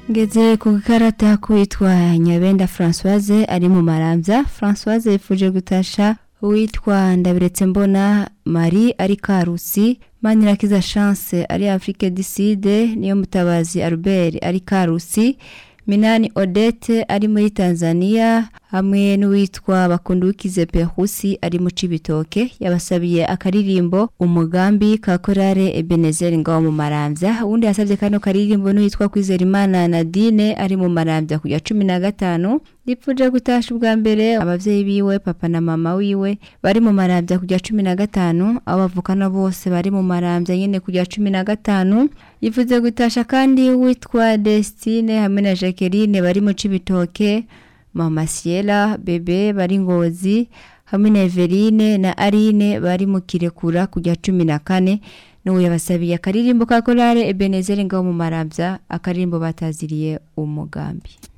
ngeze ku gakarata kwitwa nyabenda francoise ari mu marambya francoise yifuje gutasha uwitwa ndabiretse mbona marie ari karusi manirakiza chance ari afrique du sud niyo mutabazi albert ari karusi minani odette ari muri tanzania hamwe n'uwitwa bakundukize perusi ari mu cibitoke yabasabiye akaririmbo umugambi ka korale ebenezer ngaho mu marambya uwundi yasabye kano karirimbo n'uwitwa kwizerimana nadine ari mu marambya kujya cumi na gatanu yipfuje gutasha ubwa mbere abavyeyi biwe papa na mama wiwe bari mu marambya kujya cumi na gatanu abo bavukana bose bari mu marambya nyene kujya cumi na gatanu yifuze gutasha kandi witwa destine hamwe na jacqueline bari mu cibitoke mama siela bebe bari ngozi hamwe na everine na arine bari mu kirekura kujya cumi na kane n'ubu yabasabiye akaririmbo ka korale ebenezeri ngaho mu marambya akaririmbo bataziriye umugambi